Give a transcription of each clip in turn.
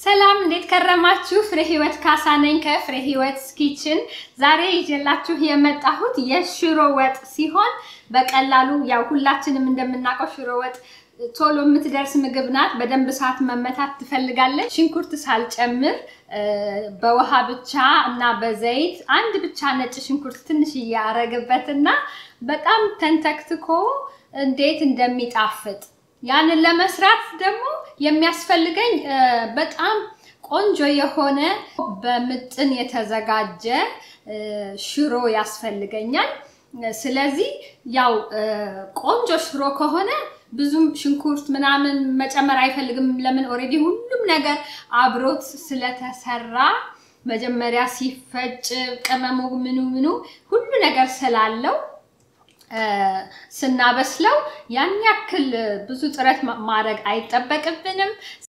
ሰላም እንዴት ከረማችሁ? ፍሬ ህይወት ካሳ ነኝ ከፍሬ ህይወት ኪችን። ዛሬ ይዤላችሁ የመጣሁት የሽሮ ወጥ ሲሆን በቀላሉ ያው ሁላችንም እንደምናውቀው ሽሮ ወጥ ቶሎ የምትደርስ ምግብ ናት። በደንብ ሰዓት መመታት ትፈልጋለች። ሽንኩርት ሳልጨምር በውሃ ብቻ እና በዘይት አንድ ብቻ ነጭ ሽንኩርት ትንሽ እያረግበትና በጣም ተንተክትኮ እንዴት እንደሚጣፍጥ ያንን ለመስራት ደግሞ የሚያስፈልገኝ በጣም ቆንጆ የሆነ በምጥን የተዘጋጀ ሽሮ ያስፈልገኛል። ስለዚህ ያው ቆንጆ ሽሮ ከሆነ ብዙም ሽንኩርት ምናምን መጨመር አይፈልግም። ለምን ኦልሬዲ ሁሉም ነገር አብሮት ስለተሰራ መጀመሪያ ሲፈጭ ቅመሙ ምኑ ምኑ ሁሉ ነገር ስላለው ስናበስለው ያን ያክል ብዙ ጥረት ማድረግ አይጠበቅብንም።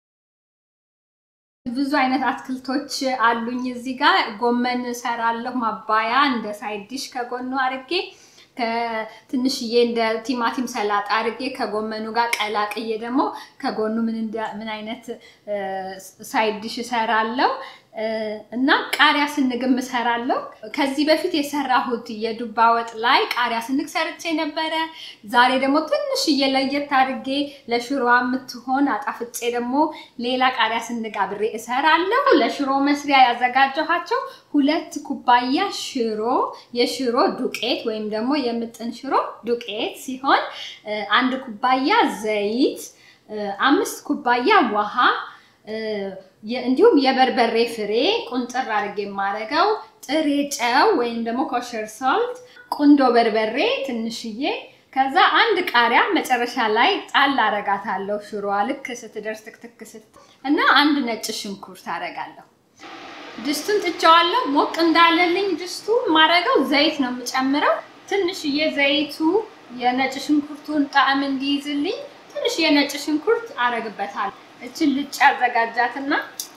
ብዙ አይነት አትክልቶች አሉኝ እዚህ ጋር ጎመን እሰራለሁ ማባያ እንደ ሳይድ ዲሽ ከጎኑ አድርጌ ትንሽዬ እንደ ቲማቲም ሰላጣ አድርጌ ከጎመኑ ጋር ቀላቅዬ ደግሞ ከጎኑ ምን አይነት ሳይድ ዲሽ እሰራለሁ እና ቃሪያ ስንግም እሰራለሁ። ከዚህ በፊት የሰራሁት የዱባ ወጥ ላይ ቃሪያ ስንግ ሰርቼ ነበረ። ዛሬ ደግሞ ትንሽዬ ለየት አድርጌ ለሽሮ የምትሆን አጣፍጬ ደግሞ ሌላ ቃሪያ ስንግ አብሬ እሰራለሁ። ለሽሮ መስሪያ ያዘጋጀኋቸው ሁለት ኩባያ ሽሮ የሽሮ ዱቄት ወይም ደግሞ የምጥን ሽሮ ዱቄት ሲሆን አንድ ኩባያ ዘይት፣ አምስት ኩባያ ውሃ እንዲሁም የበርበሬ ፍሬ ቁንጥር አድርጌ የማደርገው ጥሬ ጨው ወይም ደግሞ ኮሸር ሳልት፣ ቁንዶ በርበሬ ትንሽዬ፣ ከዛ አንድ ቃሪያ መጨረሻ ላይ ጣል አረጋታለሁ። ሽሮዋ ልክ ስትደርስ ትክትክ ስት እና አንድ ነጭ ሽንኩርት አረጋለሁ። ድስቱን ጥቼዋለሁ። ሞቅ እንዳለልኝ ድስቱ ማረገው ዘይት ነው የምጨምረው። ትንሽዬ ዘይቱ የነጭ ሽንኩርቱን ጣዕም እንዲይዝልኝ ትንሽ የነጭ ሽንኩርት አረግበታለሁ። እችን ልጭ አዘጋጃትና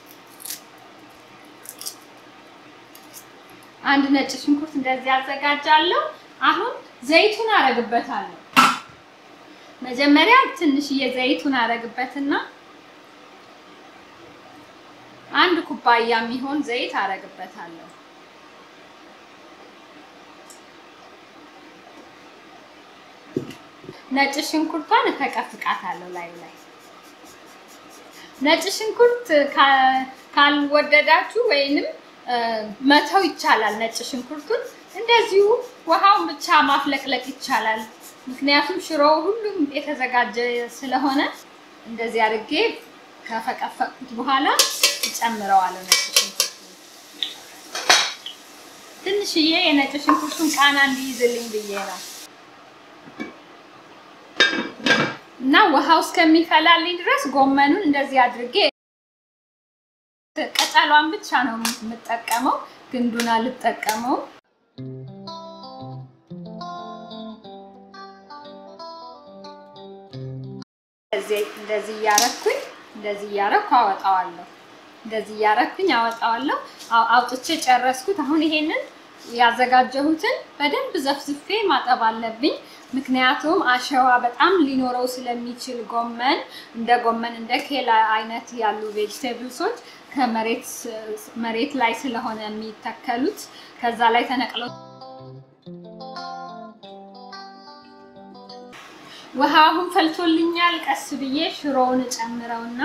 አንድ ነጭ ሽንኩርት እንደዚህ አዘጋጃለሁ። አሁን ዘይቱን አረግበታለሁ። መጀመሪያ ትንሽዬ ዘይቱን አረግበትና አንድ ኩባያ የሚሆን ዘይት አረግበታለሁ። ነጭ ሽንኩርቷን እፈቀፍቃታለሁ ላዩ ላይ ነጭ ሽንኩርት ካልወደዳችሁ ወይንም መተው ይቻላል። ነጭ ሽንኩርቱን እንደዚሁ ውሃውን ብቻ ማፍለቅለቅ ይቻላል። ምክንያቱም ሽሮ ሁሉም የተዘጋጀ ስለሆነ እንደዚህ አድርጌ ከፈቀፈቅኩት በኋላ እጨምረዋለሁ። ነጭ ሽንኩርት ትንሽዬ የነጭ ሽንኩርቱን ቃና እንዲይዝልኝ ብዬ ነው እና ውሃው እስከሚፈላልኝ ድረስ ጎመኑን እንደዚህ አድርጌ ቅጠሏን ብቻ ነው የምጠቀመው፣ ግንዱን አልጠቀመው። እንደዚህ እያረኩኝ እንደዚህ እያረኩ አወጣዋለሁ። እንደዚህ እያረኩኝ አወጣዋለሁ። አውጥቼ ጨረስኩት። አሁን ይሄንን ያዘጋጀሁትን በደንብ ዘፍዝፌ ማጠብ አለብኝ። ምክንያቱም አሸዋ በጣም ሊኖረው ስለሚችል ጎመን እንደ ጎመን እንደ ኬላ አይነት ያሉ ቬጅቴብልሶች ከመሬት መሬት ላይ ስለሆነ የሚተከሉት ከዛ ላይ ተነቅለው ውሃ አሁን ፈልቶልኛል። ቀስ ብዬ ሽሮውን እጨምረውና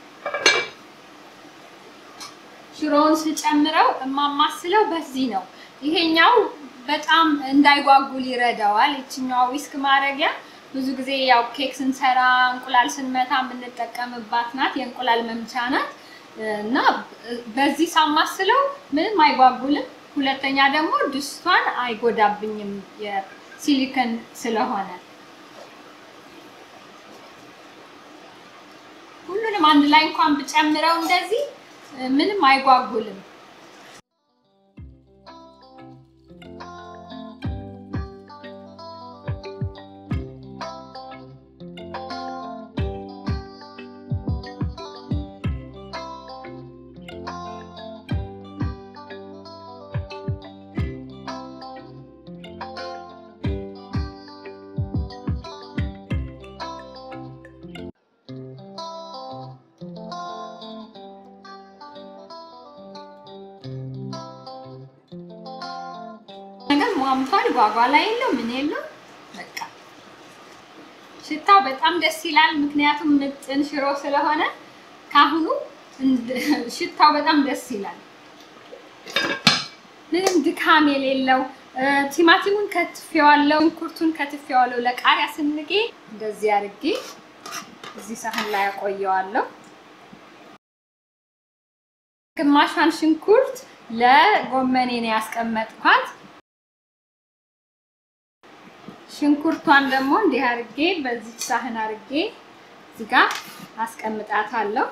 ሽሮውን ስጨምረው እማማስለው በዚህ ነው። ይሄኛው በጣም እንዳይጓጉል ይረዳዋል። ይችኛዋ ዊስክ ማድረጊያ ብዙ ጊዜ ያው ኬክ ስንሰራ እንቁላል ስንመታ የምንጠቀምባት ናት። የእንቁላል መምቻ ናት እና በዚህ ሳማስለው ምንም አይጓጉልም። ሁለተኛ ደግሞ ድስቷን አይጎዳብኝም የሲሊከን ስለሆነ። ሁሉንም አንድ ላይ እንኳን ብጨምረው እንደዚህ ምንም አይጓጉልም። ተስማምቷል። ጓጓላ የለው ምን የለው በቃ ሽታው በጣም ደስ ይላል። ምክንያቱም ምጥን ሽሮ ስለሆነ ካሁኑ ሽታው በጣም ደስ ይላል። ምንም ድካም የሌለው ቲማቲሙን ከትፌዋለሁ፣ ሽንኩርቱን ከትፌዋለሁ። ለቃሪያ ስንጌ እንደዚህ አድርጌ እዚህ ሳህን ላይ አቆየዋለሁ። ግማሿን ሽንኩርት ለጎመኔ ነው ያስቀመጥኳት። ሽንኩርቷን ደግሞ እንዲህ አድርጌ በዚች ሳህን አድርጌ እዚህ ጋር አስቀምጣታለሁ።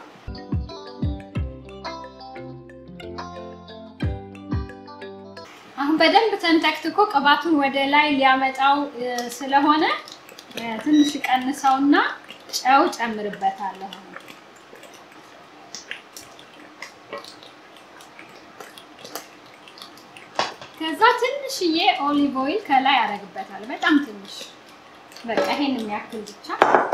አሁን በደንብ ተንተክትኮ ቅባቱን ወደ ላይ ሊያመጣው ስለሆነ ትንሽ ቀንሰውና ጨው ጨምርበታለሁ። ከዛ ትንሽዬ ኦሊቭ ኦይል ከላይ ያደርግበታል። በጣም ትንሽ በቃ ይሄን የሚያክል ብቻ።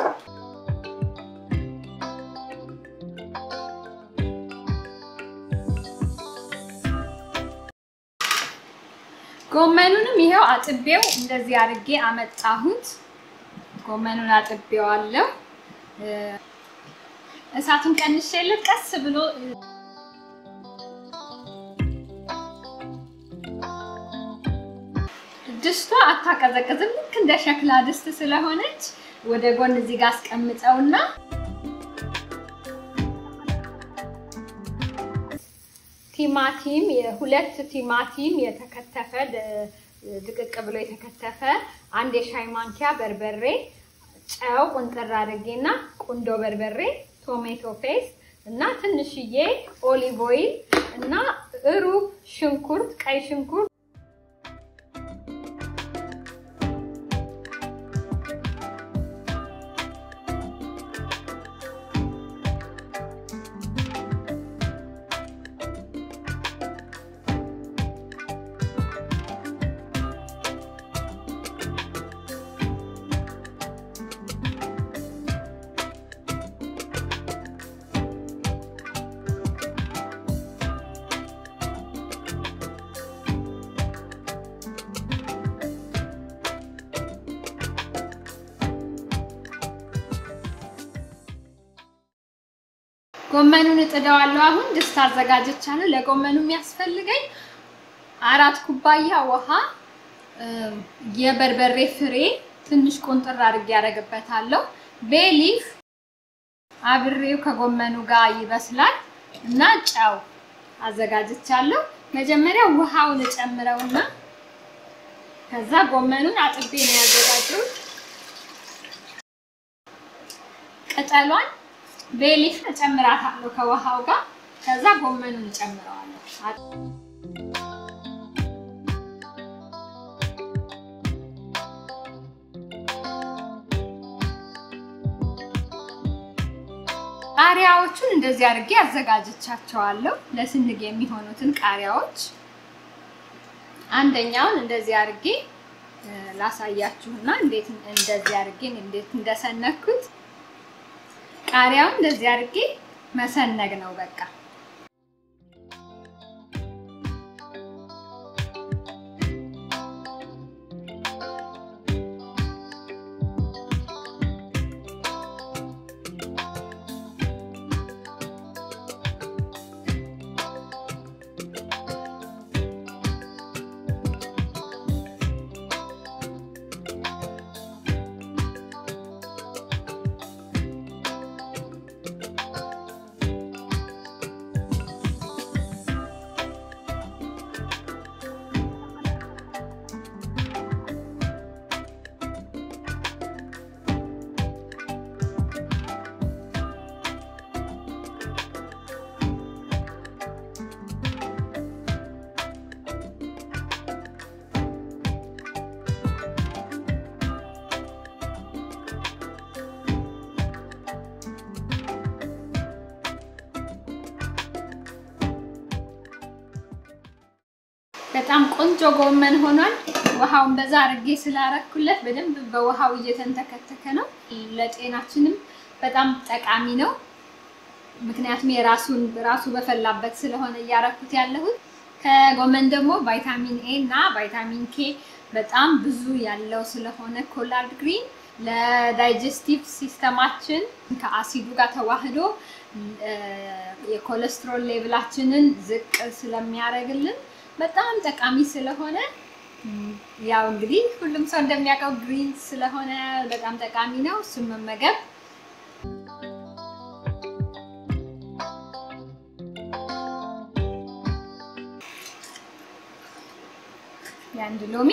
ጎመኑንም ይሄው አጥቤው እንደዚህ አድርጌ አመጣሁት። ጎመኑን አጥቤዋለሁ። እሳቱን ቀንሼለት ቀስ ብሎ ድስቷ አታቀዘቅዝም። ልክ እንደ ሸክላ ድስት ስለሆነች ወደ ጎን እዚህ ጋር አስቀምጠውና ቲማቲም የሁለት ቲማቲም የተከተፈ ድቅቅ ብሎ የተከተፈ አንድ የሻይ ማንኪያ በርበሬ፣ ጨው ቁንጥር አድርጌና ቁንዶ በርበሬ፣ ቶሜቶ ፔስት እና ትንሽዬ ኦሊቭ ኦይል እና ሩብ ሽንኩርት ቀይ ሽንኩርት ጎመኑን እጥደዋለሁ። አሁን ድስት አዘጋጅቻለሁ። ለጎመኑ የሚያስፈልገኝ አራት ኩባያ ውሃ፣ የበርበሬ ፍሬ ትንሽ ቁንጥር አድርጌ ያደርግበታለሁ። ቤሊፍ አብሬው ከጎመኑ ጋር ይበስላል እና ጨው አዘጋጅቻለሁ። መጀመሪያ ውሃውን እጨምረውና ከዛ ጎመኑን አጥቤ ነው ያዘጋጀሁት። ቅጠሏን ቤሊፍ እጨምራታለሁ ከውሃው ጋር። ከዛ ጎመኑን እጨምረዋለሁ። ቃሪያዎቹን እንደዚህ አድርጌ አዘጋጅቻቸዋለሁ። ለስንግ የሚሆኑትን ቃሪያዎች አንደኛውን እንደዚህ አድርጌ ላሳያችሁና እንዴት እንደዚህ አድርጌ እንዴት እንደሰነኩት ቃሪያውን እንደዚህ አድርጌ መሰነግ ነው በቃ። በጣም ቆንጆ ጎመን ሆኗል። ውሃውን በዛ አድርጌ ስላረኩለት በደንብ በውሃው እየተንተከተከ ነው። ለጤናችንም በጣም ጠቃሚ ነው። ምክንያቱም የራሱን ራሱ በፈላበት ስለሆነ እያረኩት ያለሁት ከጎመን ደግሞ ቫይታሚን ኤ እና ቫይታሚን ኬ በጣም ብዙ ያለው ስለሆነ ኮላርድ ግሪን ለዳይጀስቲቭ ሲስተማችን ከአሲዱ ጋር ተዋህዶ የኮሌስትሮል ሌቭላችንን ዝቅ ስለሚያደርግልን በጣም ጠቃሚ ስለሆነ ያው እንግዲህ ሁሉም ሰው እንደሚያውቀው ግሪን ስለሆነ በጣም ጠቃሚ ነው። እሱን መመገብ የአንድ ሎሚ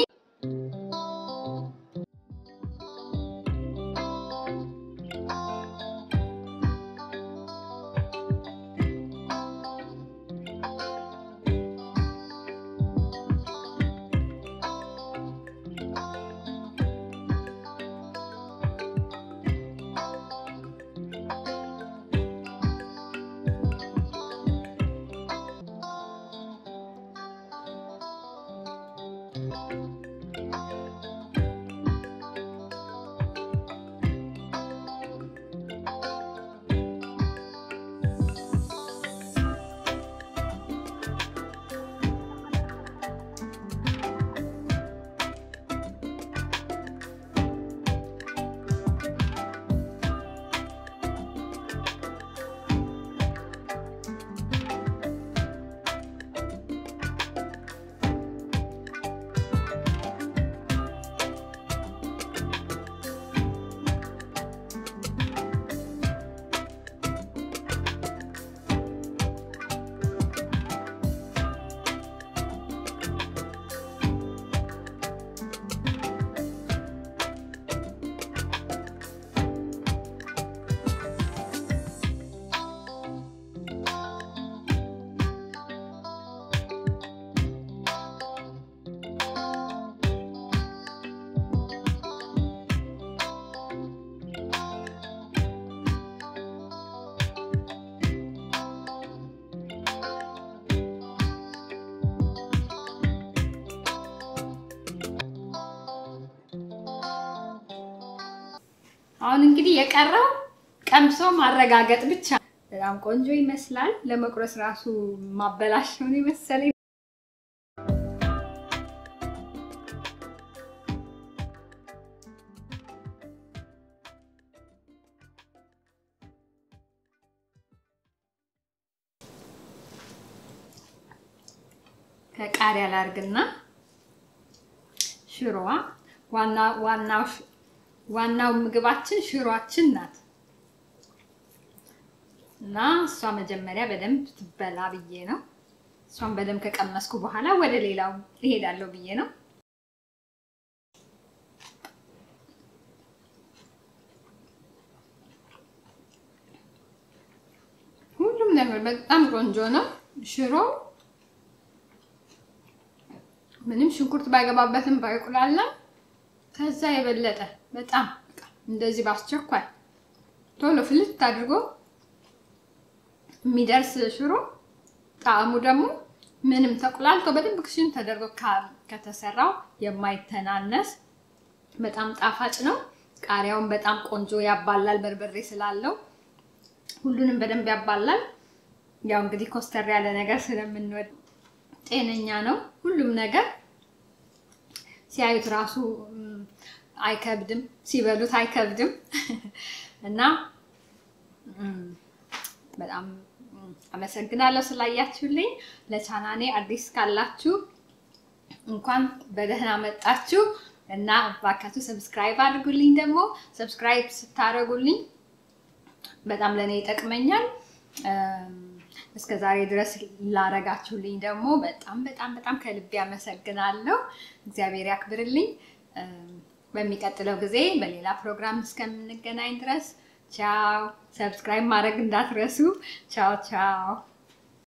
አሁን እንግዲህ የቀረው ቀምሶ ማረጋገጥ ብቻ። በጣም ቆንጆ ይመስላል። ለመቁረስ ራሱ ማበላሽ ነው የመሰለኝ። ከቃሪያ ላርግና ሽሮዋ ዋና ዋናው ዋናው ምግባችን ሽሮአችን ናት እና እሷ መጀመሪያ በደንብ ትበላ ብዬ ነው። እሷን በደንብ ከቀመስኩ በኋላ ወደ ሌላው እሄዳለሁ ብዬ ነው። ሁሉም ነገር በጣም ቆንጆ ነው። ሽሮ ምንም ሽንኩርት ባይገባበትም ባይቁላላም ከዛ የበለጠ በጣም እንደዚህ በአስቸኳይ ቶሎ ፍልት አድርጎ የሚደርስ ሽሮ ጣዕሙ ደግሞ ምንም ተቁላልቶ በደንብ ክሽን ተደርጎ ከተሰራው የማይተናነስ በጣም ጣፋጭ ነው። ቃሪያውን በጣም ቆንጆ ያባላል፣ በርበሬ ስላለው ሁሉንም በደንብ ያባላል። ያው እንግዲህ ኮስተር ያለ ነገር ስለምንወድ ጤነኛ ነው ሁሉም ነገር ሲያዩት ራሱ አይከብድም፣ ሲበሉት አይከብድም እና በጣም አመሰግናለሁ ስላያችሁልኝ። ለቻናኔ አዲስ ካላችሁ እንኳን በደህና መጣችሁ እና እባካችሁ ሰብስክራይብ አድርጉልኝ። ደግሞ ሰብስክራይብ ስታደርጉልኝ በጣም ለእኔ ይጠቅመኛል። እስከ ዛሬ ድረስ ላረጋችሁልኝ ደግሞ በጣም በጣም በጣም ከልቤ አመሰግናለሁ። እግዚአብሔር ያክብርልኝ። በሚቀጥለው ጊዜ በሌላ ፕሮግራም እስከምንገናኝ ድረስ ቻው። ሰብስክራይብ ማድረግ እንዳትረሱ። ቻው ቻው።